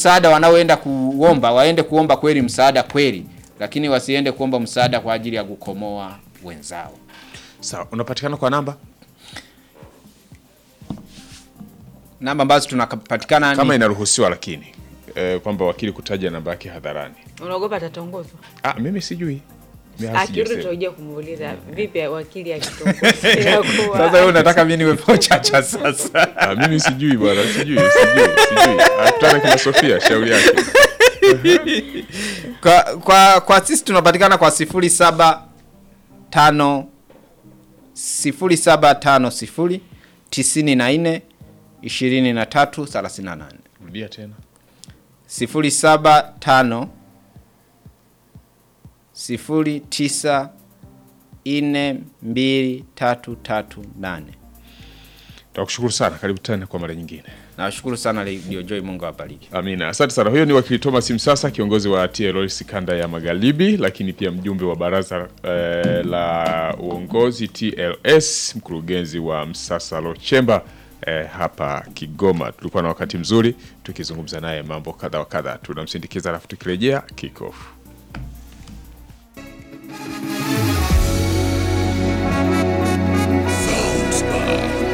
msaada wanaoenda kuomba waende kuomba kweli msaada kweli, lakini wasiende kuomba msaada kwa ajili ya kukomoa wenzao. Sawa, unapatikana kwa namba Namba ambazo tunapatikana ni kama inaruhusiwa, lakini eh, kwamba wakili kutaja namba yake hadharani. Unaogopa atatongozwa? Ah, mimi sijui. Mimi hata Akirudi sijasema. tutakuja kumuuliza vipi wakili akitongozwa inakuwa. sasa wewe unataka mimi niwe pochacha sasa. Ah, mimi sijui bwana, sijui, sijui, sijui. Akutana kina Sofia, shauri yake. kwa, kwa, kwa sisi tunapatikana kwa sifuri saba tano sifuri saba tano sifuri tisini na nne ishirini na tatu thelathini na nane Rudia tena. sifuri saba tano sifuri tisa nne mbili tatu tatu nane. Tunakushukuru sana, karibu tena kwa mara nyingine. Nawashukuru sana Radio Joy, Mungu awabariki. Amina, asante sana. Huyo ni wakili Thomas Msasa, kiongozi wa TLS kanda ya Magharibi, lakini pia mjumbe wa baraza eh, la uongozi TLS, mkurugenzi wa Msasa Law Chamber eh, hapa Kigoma. Tulikuwa na wakati mzuri tukizungumza naye mambo kadha wa kadha. Tunamsindikiza alafu tukirejea kick off.